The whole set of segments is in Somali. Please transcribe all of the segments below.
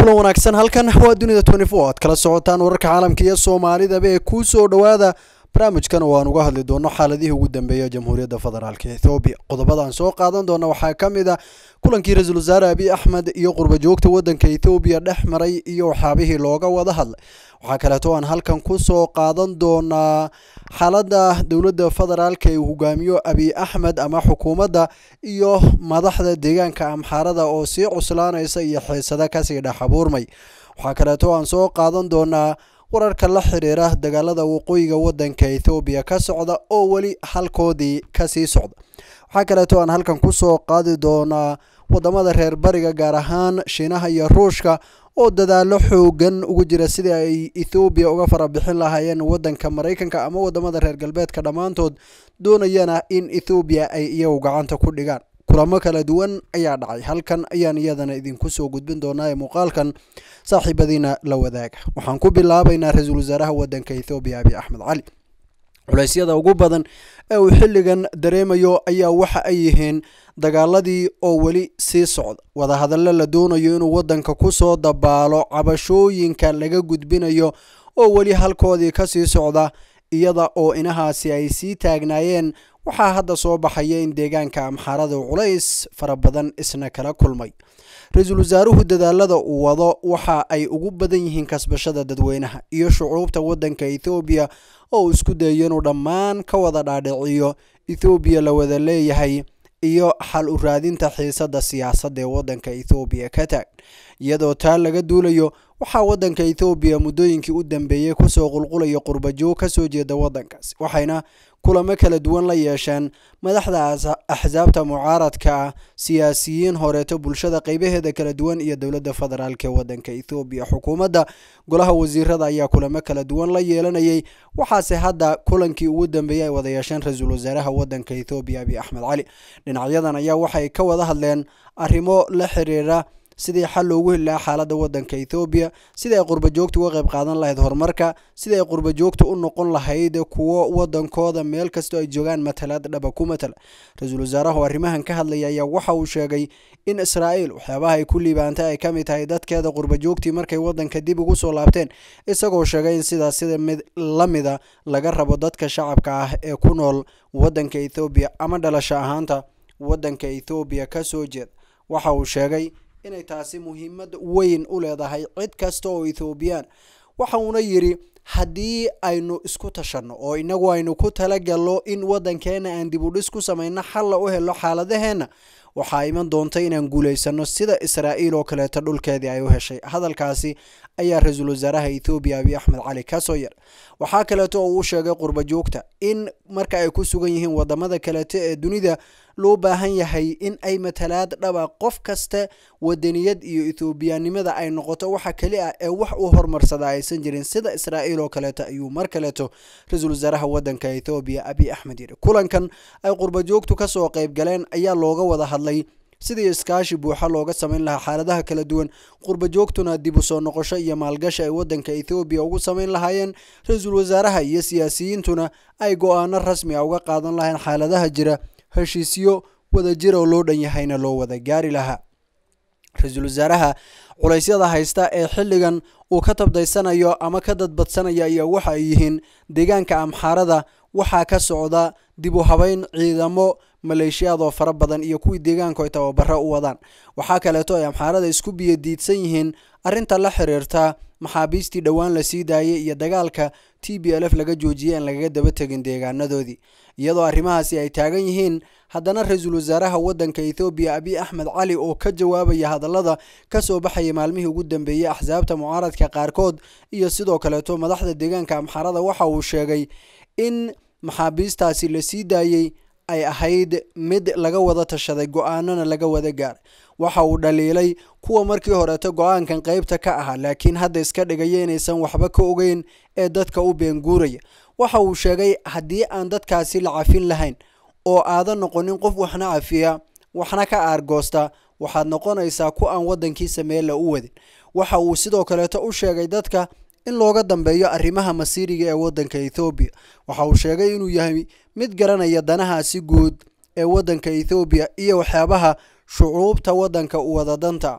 kulan wanaagsan halkan waa dunida aad kala socotaan wararka caalamka iyo soomaalidaba ee kuu soo dhowaada barnaamijkan oo aan uga hadli doono xaaladihii ugu dambeeya jamhuuriyadda federaalk ethoobiya qodobadaan soo qaadan doona waxaa ka mid a kulankii ra-iisul wasaare abiy axmed iyo qurba joogta waddanka ethoobiya dhex maray iyo waxyaabihii looga wada hadlay waxaa kaleeto aan halkan ku soo qaadan doonaa xaaladda dowladda federaalka ee uu hogaamiyo abiy axmed ama xukuumadda iyo madaxda deegaanka amxaarada oo sii cuslaanaysa iyo xiisada kasii dhex abuurmay waxaa kaleeto aan soo qaadan doonaa wararka la xiriira dagaalada waqooyiga waddanka ethoobiya ka socda oo weli halkoodii kasii socda waxaa kaleeto aan halkan kusoo qaadi doonaa wadamada reer bariga gaar ahaan shiinaha iyo ruushka oo dadaalo xoogan ugu jira sidii ay ethoobiya uga farabixin lahaayeen wadanka maraykanka ama wadamada reer galbeedka dhammaantood doonayana in ethoobiya ay iyagu gacanta ku dhigaan kulamo kala duwan ayaa dhacay halkan ayaan iyadana idinku soo gudbin doonaa ee muuqaalkan saaxiibadiina la wadaaga waxaan ku bilaabaynaa ra-iisul wasaaraha wadanka ethoobiya abiy axmed cali culeysyada ugu badan ee uu xilligan dareemayo ayaa waxa ay yihiin dagaaladii oo weli sii socda wadahadallo la doonayo inuu wadanka kusoo dabaalo cabashooyinka laga gudbinayo oo weli halkoodii kasii socda iyada oo inahaasi ay sii taagnaayeen waxaa hadda soo baxaya in deegaanka amxaarada culays fara badan isna kala kulmay ra-iisul wasaaruhu dadaalada uu wado waxa ay ugu badan yihiin kasbashada dadweynaha iyo shucuubta wadanka ethoobiya oo uu isku dayayo inuu dhammaan ka wada dhaadhiciyo ethoobiya la wada leeyahay iyo xal u raadinta xiisada siyaasadda ee wadanka ethoobiya ka taag iyadoo taa laga duulayo waxaa wadanka ethoobiya muddooyinkii u dambeeyey kusoo qulqulaya qurbajoog kasoo jeeda wadankaasi waxayna kulamo kala duwan la yeesheen madaxda axsaabta mucaaradka ah siyaasiyiin horeeto bulshada qeybaheeda kala duwan iyo dowladda federaalk ee wadanka ethoobiya xukuumadda golaha wasiirada ayaa kulamo kala duwan la yeelanayay waxaase hadda kulankii ugu dambeeyey ay wada yeesheen ra-iisul wasaaraha wadanka ethoobiya abiy axmed cali dhinacyadan ayaa waxay ka wada hadleen arrimo la xiriira sidii xal loogu heli lahaa xaaladda wadanka ethoobiya sidii ay qurba joogta uga qayb qaadan lahayd horumarka sidii ay qurba joogta u noqon lahayd kuwo wadankooda meel kastoo ay joogaan matalaad dhaba ku matala ra-iisul wasaarahu arrimahan ka hadlaya ayaa waxa uu sheegay in israa'iil waxyaabaha ay ku liibaantay ay ka mid tahay dadkeeda qurba joogtii markay wadanka dib ugu soo laabteen isagoo sheegay in sidaas sida mid la mida laga rabo dadka shacabka ah ee ku nool wadanka ethoobiya ama dhalasho ahaanta wadanka ethoobiya kasoo jeeda waxa uu sheegay inay taasi muhiimad weyn u leedahay cid kasta oo ethoobiyan waxa uuna yidhi haddii aynu isku tashanno oo inagu aynu ku talagalno in wadankeena aan dib u dhis ku samayno xalla u helo xaaladaheenna waxaa iman doonta inaan guulaysano sida israa'iil oo kaleeto dhulkeedii ay u heshay hadalkaasi ayaa ra-iisul wasaaraha ethoobiya abiy axmed cali kasoo yar waxaa kaleeto oo uu sheegay qurba joogta in marka ay ku sugan yihiin wadamada kaleeto ee dunida loo baahan yahay in ay matalaad dhaba qof kasta wadaniyad iyo ethoobiyanimada ay noqoto waxa keli ah ee wax uu horumarsada aysan jirin sida israa'iil oo kaleeto ayuu mar kaleeto ra-iisul wasaaraha wadanka ethoobiya abiy axmed yidhi kulankan ay qurba joogtu kasoo qayb galeen ayaa looga wada hadlay sidii iskaashi buuxa looga samayn lahaa xaaladaha kala duwan qurba joogtuna dib u soo noqosho iyo maalgashi ay wadanka ethoobiya ugu samayn lahaayeen ra-iisul wasaaraha iyo siyaasiyiintuna ay go-aano rasmi a uga qaadan lahayn xaaladaha jira heshiisyo wadajir oo loo dhan yahayna loo wada gaari lahaa ra-iisul wasaaraha culeysyada haysta ee xilligan uu ka tabdaysanayo ama ka dadbadsanaya ayaa waxa ay yihiin deegaanka amxaarada waxaa ka socda dib u habeyn ciidamo maleeshiyaad oo fara badan iyo kuwii deegaanku ay tababaro u wadaan waxaa kaleeto ay amxaarada isku biyadiidsan yihiin arrinta la xiriirta maxaabiistii dhowaan la sii daayay iyo dagaalka t b l f laga joojiyay aan lagaga daba tegin deegaanadoodii iyadoo arrimahaasi ay taagan yihiin haddana ra-iisul wasaaraha wadanka ethoobiya abiy axmed cali oo ka jawaabaya hadallada kasoo baxaya maalmihii ugu dambeeyey axsaabta mucaaradka qaarkood iyo sidoo kaleeto madaxda deegaanka amxaarada waxa uu sheegay in maxaabiistaasi la sii daayey ay ahayd mid laga wada tashaday go-aanana laga wada gaaray waxa uu dhaliilay kuwa markii horeeto go-aankan qeybta ka ahaa laakiin hadda iska dhigaya inaysan waxba ka ogeyn ee dadka u beenguuraya waxa uu sheegay haddii aan dadkaasi la cafin lahayn oo aadan noqonin qof waxna cafiya waxna ka aargoosta waxaad noqonaysaa ku aan wadankiisa meella u wadin waxa uu sidoo kaleeto u sheegay dadka in looga dambeeyo arrimaha masiiriga ee wadanka ethoobiya waxa uu sheegay inuu yahay mid garanaya danahaasi guud ee wadanka ethoobiya iyo waxyaabaha shucuubta wadanka u wada danta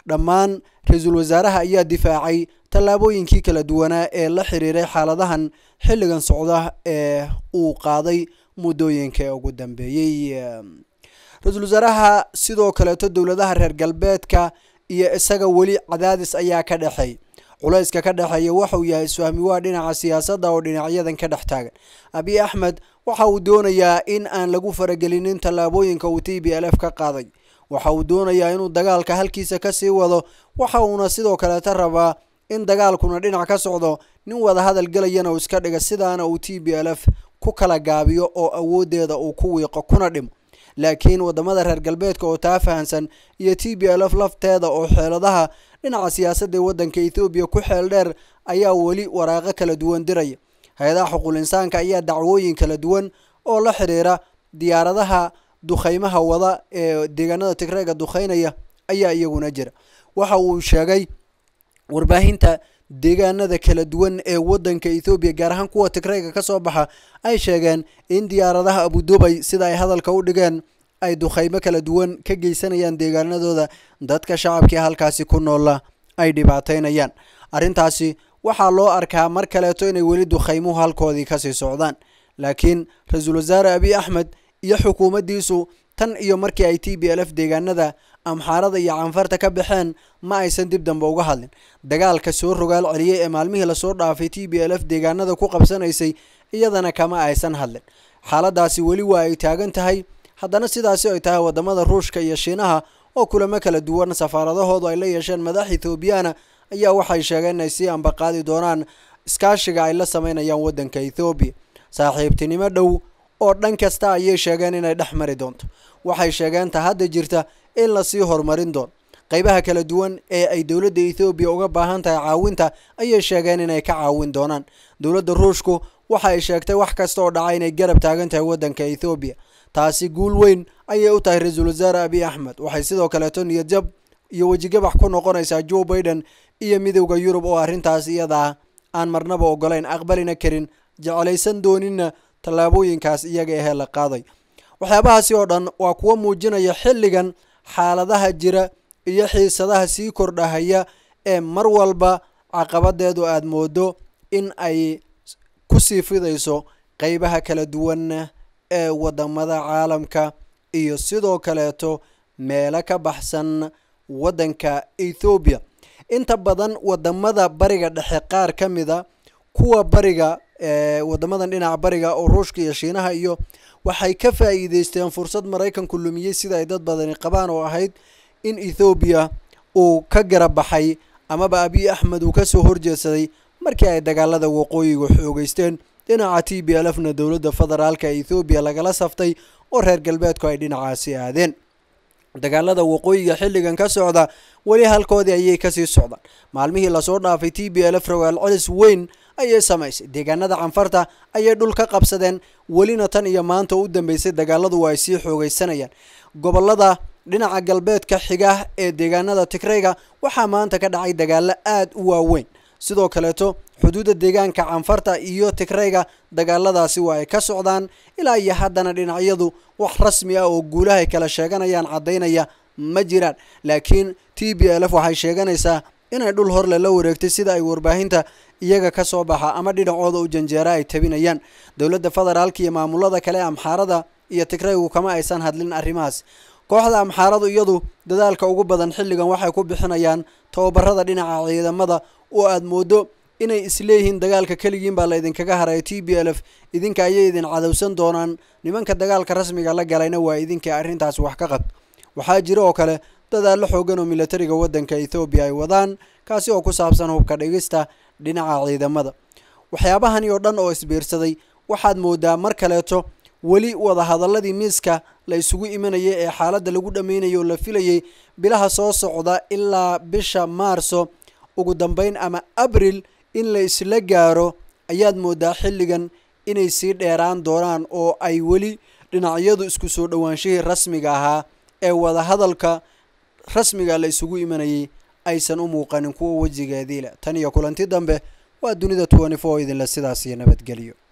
dhammaan ra-iisul wasaaraha ayaa difaacay tallaabooyinkii kala duwanaa ee la xiriiray xaaladahan xilligan socda ee uu qaaday muddooyinka ugu dambeeyey ra-iisul wasaaraha sidoo kaleeto dowladaha reer galbeedka iyo isaga weli cadaadis ayaa ka dhexeey culayska ka dhexeeya waxauu yahay isfahmi waa dhinaca siyaasadda oo dhinacyadan ka dhex taagan abiy axmed waxa uu doonayaa in aan lagu faragelinin tallaabooyinka uu t b l f ka qaaday waxa uu doonayaa inuu dagaalka halkiisa kasii wado waxa uuna sidoo kaleeta rabaa in dagaalkuna dhinac ka socdo nin wada hadal gelayana uu iska dhiga sidaana uu t b l f ku kala gaabiyo oo awoodeeda uu ku wiiqo kuna dhimo laakiin wadamada reer galbeedka oo taa fahansan iyo t b l f lafteeda oo xeeladaha dhinaca siyaasadda ee waddanka ethoobiya ku xeel dheer ayaa weli waraaqo kala duwan diraya hay-adaha xuquul insaanka ayaa dacwooyin kala duwan oo la xiriira diyaaradaha dukheymaha wada ee deegaanada tigreega dukheynaya ayaa iyaguna jira waxa uu sheegay warbaahinta deegaanada kala duwan ee wadanka ethoobiya gaar ahaan kuwa tigreega ka soo baxa ay sheegeen in diyaaradaha abudubay sida ay hadalka u dhigeen ay dukheymo kala duwan ka geysanayaan deegaanadooda dadka shacabkii halkaasi ku noola ay dhibaateynayaan arrintaasi waxaa loo arkaa mar kaleeto inay weli dukheymuhu halkoodii kasii socdaan laakiin ra-iisul wasaare abiy axmed iyo xukuumaddiisu tan iyo markii ay t b l f deegaanada amxaarada iyo canfarta ka baxeen ma aysan dib dambe uga hadlin dagaalka soo rogaal celiyey ee maalmihii lasoo dhaafay t b l f deegaanada ku qabsanaysay iyadana kama aysan hadlin xaaladaasi weli waa ay taagan tahay haddana sidaasi ay tahay wadamada ruushka iyo shiinaha oo kulamo kala duwan safaaradahoodu ay la yeesheen madax ethoobiyaana ayaa waxay sheegeen inay sii ambaqaadi doonaan iskaashiga ay la sameynayaan wadanka ethoobiya saaxiibtinimo dhow oo dhan kasta ayay sheegeen inay dhex mari doonto waxay sheegeen ta hadda jirta in lasii horumarin doono qeybaha kala duwan ee ay dowladda ethoobiya uga baahan tahay caawinta ayay sheegeen inay ka caawin doonaan dowladda ruushku waxa ay sheegtay wax kasta oo dhaca inay garab taagan tahay wadanka ethoobiya taasi guul weyn ayay u tahay ra-iisul wasaare abiy axmed waxay sidoo kaleeto niyadjab iyo wejigabax ku noqonaysaa joe biden iyo midowda yurub oo arrintaas iyadaa aan marnaba ogolayn aqbalina karin jeclaysan doonina tallaabooyinkaas iyaga ahee la qaaday waxyaabahaasi oo dhan waa kuwo muujinaya xilligan xaaladaha jira iyo xiisadaha sii kordhahaya ee mar walba caqabadeedu aada moodo in ay kusii fidayso qeybaha kala duwan ee wadamada caalamka iyo sidoo kaleeto meelo ka baxsan wadanka ethoobiya inta badan wadamada bariga dhexe qaar ka mida kuwa bariga wadamadan dhinaca bariga oo ruushka iyo shiinaha iyo waxay ka faa'iideysteen fursad maraykanku lumiyey sida ay dad badani qabaan oo ahayd in ethoobiya uu ka garab baxay amaba abiy axmed uu kasoo horjeedsaday markii ay dagaalada waqooyiga xoogeysteen dhinaca t b l f na dowladda federaalka ethoobiya lagala saftay oo reer galbeedku ay dhinacaasi aadeen dagaalada waqooyiga xilligan ka socda weli halkoodii ayay kasii socdaan maalmihii lasoo dhaafay t b l f rogaal celis weyn ayay samaysay deegaanada canfarta ayay dhul ka qabsadeen welina tan iyo maanta u dambeysay dagaaladu waa ay sii xoogeysanayaan gobolada dhinaca galbeedka xiga ee deegaanada tigreyga waxaa maanta ka dhacay dagaalo aada u waaweyn sidoo kaleeto xuduudda deegaanka canfarta iyo tigreyga dagaaladaasi waa ay ka socdaan ilaa iyo haddana dhinacyadu wax rasmi ah oo guulahay kala sheeganayaan caddaynaya ma jiraan laakiin t b l f waxay sheeganaysaa inay dhul horle la wareegtay sida ay warbaahinta iyaga ka soo baxa ama dhinacooda u janjeera ay tabinayaan dowladda federaalka iyo maamulada kale amxaarada iyo tigreygu kama aysan hadlin arrimahaas kooxda amxaaradu iyadu dadaalka ugu badan xilligan waxay ku bixinayaan tababarada dhinaca ciidamada oo aada moodo inay isleeyihiin dagaalka keligiin baa la idinkaga haraya t b l f idinka ayay idin cadowsan doonaan nimanka dagaalka rasmiga la galayna waa idinkai arrintaas wax ka qad waxaa jira oo kale dadaallo xoogan oo militariga wadanka ethoobiya ay wadaan kaasi oo ku saabsan hubka dhigista dhinaca ciidamada waxyaabahani oo dhan oo isbiirsaday waxaad moodaa mar kaleeto weli wadahadaladii miiska la isugu imanayay ee xaaladda lagu dhameynayo oo la filayay bilaha soo socda ilaa bisha maarso ugu dambeyn ama abril in la isla gaaro ayaad moodaa xilligan inay sii dheeraan doonaan oo ay weli dhinacyadu isku soo dhowaanshihii rasmiga ahaa ee wadahadalka rasmiga la isugu imanayay aysan u muuqanin kuwa wejigeedii leh tan iyo kulanti dambe waa dunida twenty four idinle sidaas iyo nabadgelyo